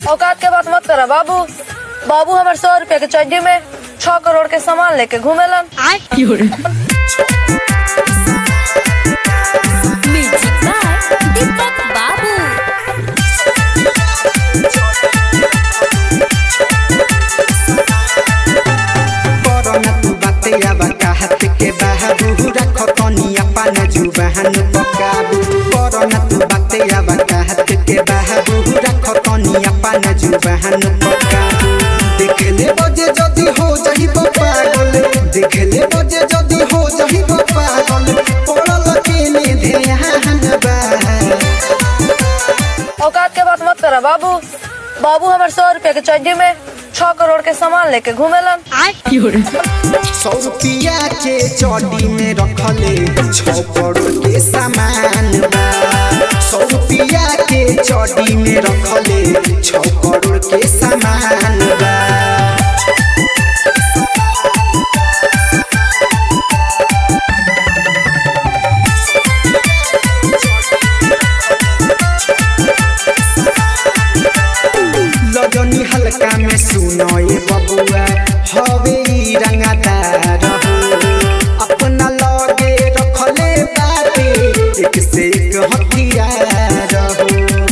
औकात के बात मत करा बाबू बाबू हमारे सौ रुपया के चड्डी में छह करोड़ के सामान लेके घूमेलन Music by Deepak Babu. करना तू बतिया बताहत के बाबू रख कनिया पान जुबान पकाबू करना तू बतिया बताहत के बाबू रख कनिया पान जुबान पकाबू देख ले बजे जदी हो जाही पागल देख ले बजे जदी हो जाही पागल पड़ल के ने ध्यान बा औकात के बात मत करा बाबू बाबू हमारे सौ रुपया के चड्डी में छह करोड़ के सामान लेके घूमेलन सौ रुपया के चौड़ी में रखले छौ करोड़ के सामान बा सौ रुपया के चौड़ी में रखले छौ करोड़ के सामान बा लजनी हल्का में सुनो ये बबुआ हवे ई रंगदार हो अपना लगे रखले बाटे एक से एक हथियार हो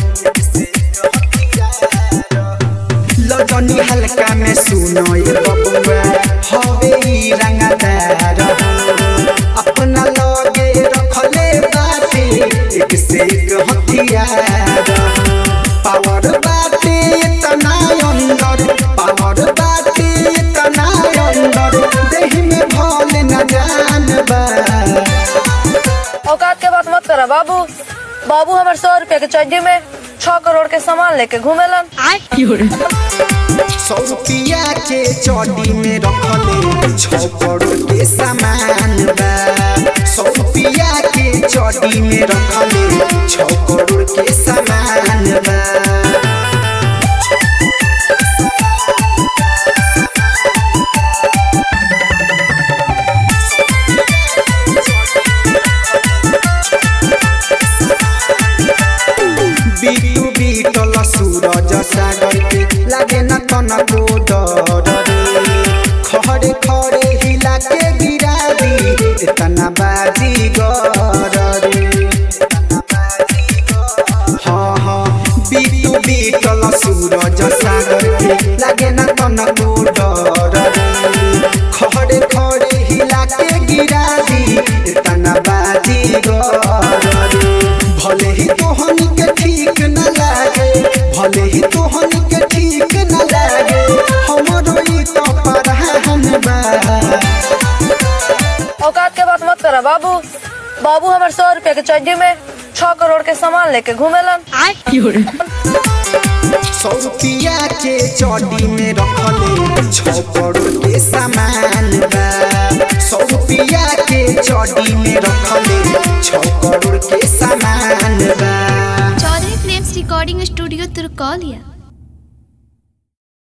लजनी हल्का में सुनो ये बबुआ हवे ई रंगदार हो अपना लगे रखले बाटे एक से एक हथियार हो पावर बाटे तना अंदर पावर बाटे तना अंदर देह में भल न जान बा औकात के बात मत करा बाबू बाबू हमारे सौ रुपया के चड्डी में छह करोड़ के सामान लेके घूमेलन सौ रुपया के चौड़ी में रखले छौ करोड़ के सामान बा सौ रुपया के चौड़ी में रखले छौ करोड़ के सामान बा बिटू बिटल सूरज सागर के लागे न तनको डर रे खड़े खड़े हिला के गिरा दी इतना बाजी गर रे हाँ हाँ बिटू बिटल सूरज सागर के लागे न तनको डर रे खड़े खड़े हिला के गिरा दी इतना बाजी गर रे भले ही तोहन के ठीक न लागे भले ही तोहन के ठीक न लागे हमरो ई तो परहान बा औकात के बात मत करा बाबू बाबू हमारे सौ रुपया के चड्डी में छह करोड़ के सामान लेके घूमेलन सौ रुपया के चौड़ी में रखले छौ करोड़ के सामान बा सौ रुपया के चौड़ी में रखले छौ करोड़ के सामान बा Chaudhary Films Recording Studio, Turkalia.